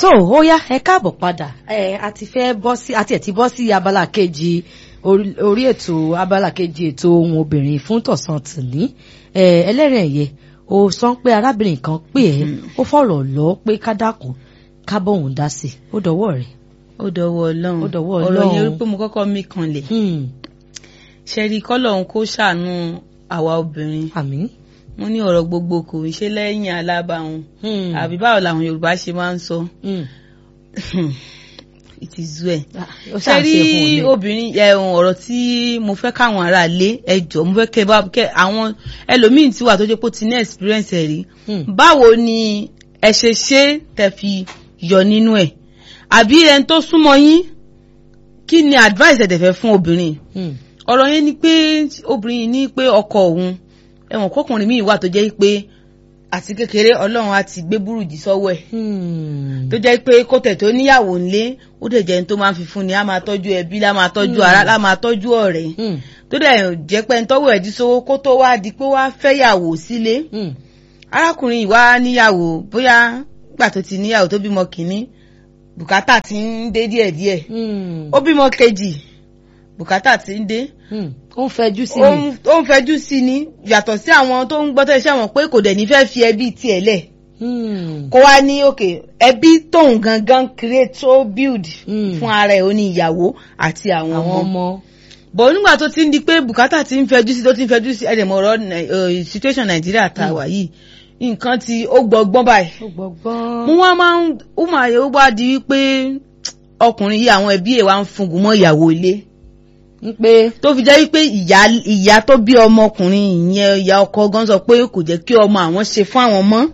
tó ó yá ẹ káàbọ̀ padà ẹ a ti fẹ́ bọ́ sí àti ẹ̀ ti bọ́ sí abala kejì orí orí ètò abala kejì ètò ohun obìnrin fún tọ̀sán tìní ẹ ẹlẹ́rìn ẹ̀yẹ ó sọ pé arábìnrin kan pè ẹ́ ó fọ̀rọ̀ lọ pé ká dákun ká bóun dá sí i ó dọwọ́ rẹ̀. ó dọwọ́ ọlọ́run Ó dọwọ́ ọ̀rọ̀ Ọlọ́run. yẹn wípé mo kọ́kọ́ mí kanlẹ̀ ṣẹ́rí kọ́lọ́hún kó ṣàánú àwa obìnrin àmín. wọ́n ní ọ̀rọ̀ gbogbo kò ń ṣe lẹ́yìn alábàáhùn àbí báwo làwọn yorùbá ṣe máa ń sọ Hmm. it is well Ah, ó ṣáà ṣẹ́rí ṣe fún un ni. obìnrin ẹ̀hún ọ̀rọ̀ tí mo fẹ́ káwọn ará lé ẹjọ́ mo fẹ́ kẹ́ bá kẹ́ àwọn ẹlòmíín tí wà tó jẹ́ pé ó ti ní experience ẹ̀ rí Hmm. báwo ni ẹ ṣe ṣe tẹ́ fi yọ nínú ẹ̀ àbí ẹni tó súnmọ́ yín kí ni advice ẹ̀ tẹ́ fẹ́ fún obìnrin Hmm. ọ̀rọ̀ yẹn ni pé obìnrin yìí ní pé ọkọ òun ẹ̀wọ̀n kọkùnrin míì wà tó jẹ́ pé àti kékeré ọlọ́run á ti gbé búrùjì sọ́wọ́ ẹ̀ Hmm. tó jẹ́ pé kó tẹ̀ tó níyàwó ńlé ó dẹ̀ jẹ́ ní tó máa fi fún ni á máa tọ́jú ẹbí lá máa tọ́jú ara lá máa tọ́jú ọ̀rẹ́ Hmm. tó dẹ̀ jẹ́ pé ń tọ́wọ́ ẹ̀dí sówó kó tó wá di pé wá fẹ́yàwó sílé Hmm. arákùnrin yìí wá níyàwó bóyá gbà tó ti níyàwó tó bímọ kìíní bùkátà ti ń dé díẹ̀díẹ̀ Hmm. ó bímọ kejì bùkátà ti ń dé Hmm. ó ń fẹjú sí ó mi. ń- ó ń fẹjú sí ni yàtọ̀ sí àwọn tó ń gbọ́tọ̀ iṣẹ́ wọn pé kò dẹ̀ ní fẹ́ fi ẹbí tiẹ̀ lẹ̀ Hmm. kó wá ní òkè ẹbí tóun gangan create tó build Hmm. fún ara ẹ̀ ó ní ìyàwó àti àwọn àwọn ọmọ ọmọ. bọ̀ nígbà tó ti ń di pé bùkátà ti ń fẹjú sí tó ti ń fẹjú sí ẹ̀dẹ̀mọ̀ ọ̀rọ̀ Nai- eh, situation nàìjíríà tá a wà yìí nǹkan ti ó gbọgbọ́n báyìí ó gbọgbọ́n. mo wá máa ń ó máa yẹ ó bá di wípé ọkùnrin yìí àwọn ẹbí ẹ̀ wá ń fungun mọ́ ìyàwó ilé ń pé. tó fi jẹ́ wípé ìyá ìyá tó bí ọmọkùnrin ìyẹn ìyá ọkọ gan sọ pé kò jẹ́ kí ọmọ àwọn ṣe fún àwọn mọ́.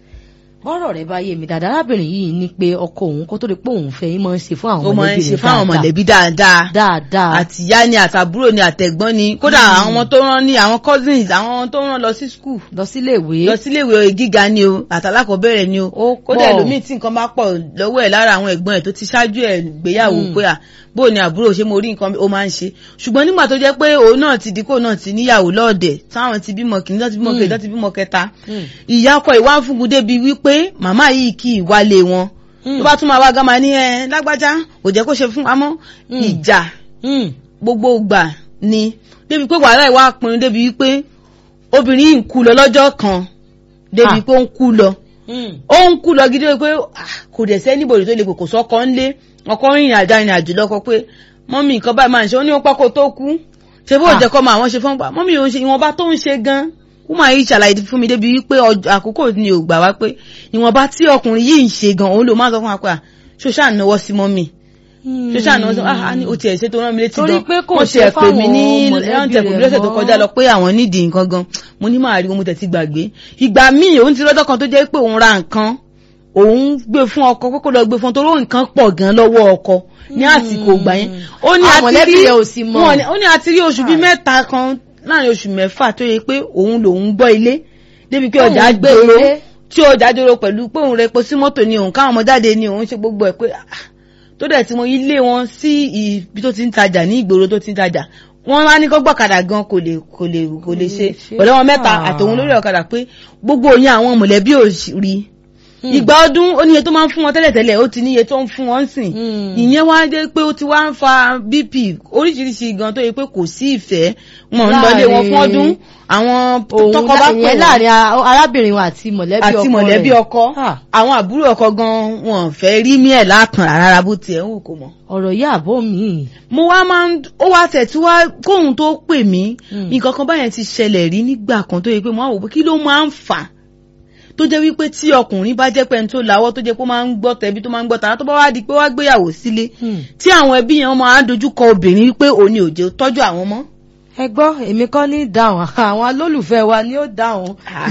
bọ́rọ̀ rẹ̀ bá yé mi dáadáa arábìnrin yìí ní pé ọkọ òun kó tó di pé òun fẹ́ yín máa ń ṣe fún àwọn ó máa ń mọ̀lẹ́bí ṣe rẹ̀ fún àwọn dáadáa. mọ̀lẹ́bí dáadáa dáadáa. àtìyá ni àtàbúrò ni àtẹ̀gbọ́n ni kódà àwọn ọmọ tó rán ní àwọn cousins àwọn tó rán lọ sí school lọ sílé ìwé. lọ síléèwé gíga ni o àtàlákọ̀ọ́bẹ̀rẹ̀ ni o Ó kódà pọ̀. ẹlòmíì tí nǹkan bá pọ̀ lọ́wọ́ ẹ̀ lára àwọn ẹ̀gbọ́n ẹ̀ tó ti ṣáájú ẹ̀ gbéyàwó Mm. pé à bó ni àbúrò ṣe mo rí nǹkan ó máa ń ṣe ṣùgbọ́n nígbà tó jẹ́ pé òun náà ti dípò náà ti níyàwó lọ́ọ̀dẹ̀ táwọn ti bímọ kìíní tó ti bímọ Mm. kejì tó ti bímọ kẹta Hmm. ìyá ọkọ ìwà ń fúngun débi wípé màmá yìí kì í wálé wọn Hmm. tó bá tún máa wá gama ní ẹ lágbájá kò jẹ́ kó ṣe fún wa mọ́ Mm. ìjà Hmm. gbogbo gbà ni débi pé wàhálà ìwà pinnu débi wípé obìnrin yìí ń kú lọ lọ́jọ́ kan débi Ah. pé ó ń kú lọ Hmm. ó ń kú lọ gidi pé ah, kò dẹ̀ sẹ́ni bòrè tó lè pè kò sọ́kọ ńlé ọkọ rìnrìn àjà rìnrìn àjò lọ́kọ pé mọ́mí nǹkan báyìí máa ń ṣe ó ní ó pẹ́ kó tó kú ṣe bó Ah. jẹ́ kọ́ máa wọ́n ṣe fún pa mọ́mí òun ṣe ìwọ̀nba tó ń ṣe gan kúmọ̀ yìí ṣàlàyé fún mi débi wípé ọjọ́- àkókò ni ò gbà wá pé ìwọ̀nba tí ọkùnrin yìí ń ṣe gan òun ló máa sọ fún wa pé à ṣó ṣáà náwó sí mọ́mí ṣó ṣáà náwó sí ah ah, ní o tiẹ̀ ṣe tó rán mi létí Torí gan pé kò wọ́n ṣe tiẹ̀ pè mí ní fáwọn mọ̀lẹ́bí wọ́n tiẹ̀ pè mí rẹ̀ lọ́sẹ̀ tó mọ́. kọjá lọ pé àwọn nídìí nǹkan gan mo ní máa rí wọn mo tẹ̀ ti gbàgbé ìgbà míì òun ti lọ́jọ́ kan tó jẹ́ pé òun ra nǹkan òun gbé fún ọkọ kókó lọ gbé fún torí òun nǹkan pọ̀ gan lọ́wọ́ ọkọ ní àsìkò ìgbà yẹn ó ní Àwọn àti mọ̀lẹ́bí rí rẹ̀ ò sì mọ̀. wọn ni- ó ní àti rí oṣù bíi mẹ́ta kan láàrin oṣù mẹ́fà tó yẹ pé òun lòun gbọ́ ilé débi pé Òun ọjà gbé gbèrò ilé. tí ọjà jòrò pẹ̀lú pé òun rẹ epo sí mọ́tò ni òun káwọn ọmọ jáde ni òun ṣe gbogbo ẹ̀ pé ah, tó dẹ̀ tí mo ilé wọn sí ibi tó ti ń tajà ní ìgboro tó ti ń tajà wọ́n wá ní kó gbọ́kadà gan kò lè kò lè kò lè ṣe ṣe. pẹ̀lú àwọn mẹ́ta Ah. àtòun lórí ọ̀kadà pé gbogbo òyìn àwọn mọ̀lẹ́bí ò rí Hmm. ìgbà ọdún ó níye tó máa ń fún wọn tẹ́lẹ̀tẹ́lẹ̀ ó ti níye tó ń fún wọn sìn Hmm. ìyẹn wá dé pé ó ti wá ń fa bp oríṣiríṣi gan tó yẹ pé kò sí ìfẹ́ wọn ń lọlé wọn fún ọdún àwọn òun tọkọ bá pè ìyẹn wọn láàrin a- arábìnrin wọn àti mọ̀lẹ́bí ọkọ àti mọ̀lẹ́bí rẹ̀. ọkọ Ah. àwọn àbúrò ọkọ gan wọn fẹ́ rí mí ẹ̀ látàn rárá bó tiẹ̀ ń wù kó mọ̀. ọ̀rọ̀ yìí àbó mi. mo wá máa ń ó wá tẹ̀ tí wá kóhun tó pè mí Mm. nǹkan kan báyẹn ti ṣẹlẹ̀ rí nígbà kan tó yẹ pé mo á wò pé kí ló máa ń fà á tó jẹ́ wípé tí ọkùnrin bá jẹ́ pé ẹni tó lawọ́ tó jẹ́ pé ó máa ń gbọ́ tẹ̀bí tó máa ń gbọ́ tàrà tó bá wá di pé wá gbéyàwó sílé Hmm. tí àwọn ẹbí yẹn máa ń dojú kọ obìnrin wípé òní ò jẹ́ tọ́jú àwọn mọ́. ẹ gbọ́ èmi kọ́ ní dáhùn àwọn olólùfẹ́ wa ni ó dáhùn. Ah.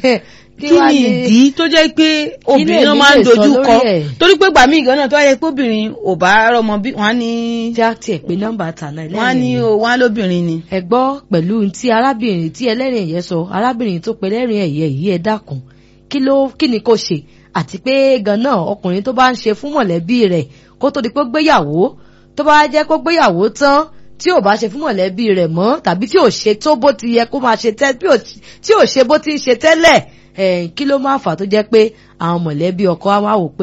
kí wá ni ìdí tó jẹ́ pé obìnrin náà lèmi máa ń lè sọ dojú kọ lórí ẹ̀? torí pé gbàmí ìgbà náà tó wáyé pé obìnrin ò bá rọmọ bí wọ́n á ní tí a tiẹ̀ pé nọ́mbà tànà wọ́n á ní ẹlẹ́rìn o wọ́n á lóbìnrin ni. ẹ gbọ́ pẹ̀lú tí arábìnrin tí ẹlẹ́rìn ẹ̀yẹ sọ arábìnrin tó pe ẹlẹ́rìn ẹ̀yẹ yìí ẹ dákun kí ló kí ni kò ṣe àti pé ganan ọkùnrin tó bá ń ṣe fún mọ̀lẹ́bí rẹ̀ kó tó di pé ó gbéyàwó tó bá jẹ́ kó gbéyàwó tán tí ò bá ṣe fún mọ̀lẹ́bí rẹ̀ mọ́ tàbí tí ò ṣe tó bó ti yẹ kó máa ṣe tẹ́ bí ò- tí ò ṣe bó ti ń ṣe tẹ́lẹ̀ eh, kí ló máa fà tó jẹ́ pé àwọn mọ̀lẹ́bí ọkọ á wá wò pé à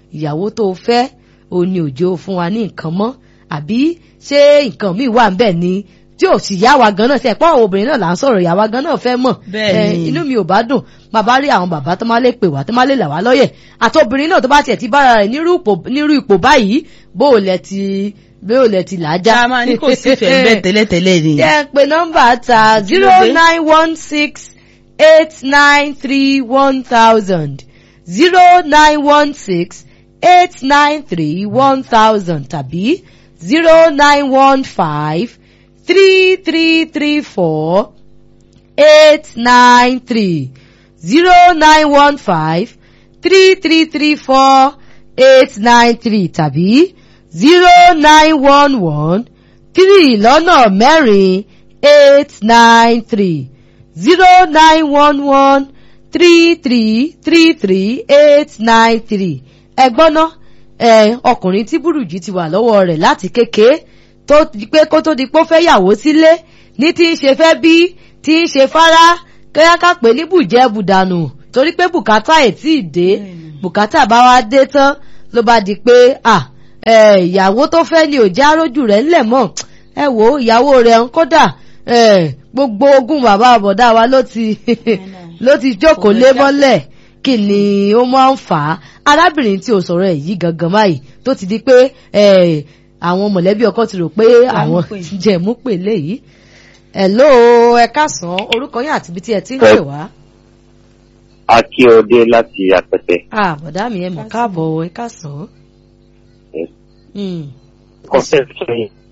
ìyàwó tó fẹ́ o ní òjò fún wa ní nǹkan mọ́ àbí ṣé nǹkan míì wà ń bẹ̀ ni tí ò sì yá wa gan náà ṣe ẹ̀pọ̀ àwọn obìnrin náà là ń sọ̀rọ̀ ìyá wa gan náà fẹ́ mọ̀ Bẹ́ẹ̀ ni. inú mi ò bá dùn máa bá rí àwọn bàbá tó máa lè pè wá tó máa lè là wá lọ́yẹ̀ àti obìnrin náà tó bá tiẹ̀ ti bára rẹ̀ nírú ipò- nírú ipò báyìí bó o lẹ̀ ti bó o lẹ̀ ti làájá. já máa ní kò sí ìfẹ́ bẹ́ẹ̀ tẹ́lẹ̀tẹ́lẹ̀ ni. jẹ́ pé nọ́mbà ta Kí ló zero dé? nine one six eight nine three one thousand zero nine one six eight nine three one thousand tàbí zero nine one five three three three four eight nine three zero nine one five three three three four eight nine three tàbí zero nine one one three lọ́nà mẹ́rin eight nine three zero nine one one three three three three eight nine three ẹgbọ́n náà ẹ ọkùnrin tí burújí ti wà lọ́wọ́ rẹ̀ láti kékeré tó di pé kó tó di pé ó fẹ́ yàwó sílé ní tí ń ṣe fẹ́ bí tí ń ṣe fárá kẹ́yàká pé ní bùjẹ́ bùdànù torí pé bùkátà ẹ̀ tí ì dé bùkátà bá wá dé tán ló bá di pé à ẹ ìyàwó tó fẹ́ ni ò já rójú rẹ̀ ńlẹ̀ mọ́ ẹ wò ó ìyàwó rẹ̀ ń kódà ẹ gbogbo ogún bàbá àbọ̀dá wa ló ti ló ti jókòó lé mọ́lẹ̀ kí ni ó máa ń fà á arábìnrin tí o sọ̀rọ̀ ẹ̀ yìí gangan báyìí tó ti di pé ẹ àwọn mọ̀lẹ́bí ọkọ ti rò pé àwọn pè. jẹ̀mú pè léyìí hello ẹ káàsán orúkọ yín àti ibi tí ẹ ti ń pè wá. akíọdé láti apẹtẹ ah bọ̀dá mi ẹ mọ̀ káàbọ̀ ẹ káàsán. Yes. Mm. kọfẹ sọyìn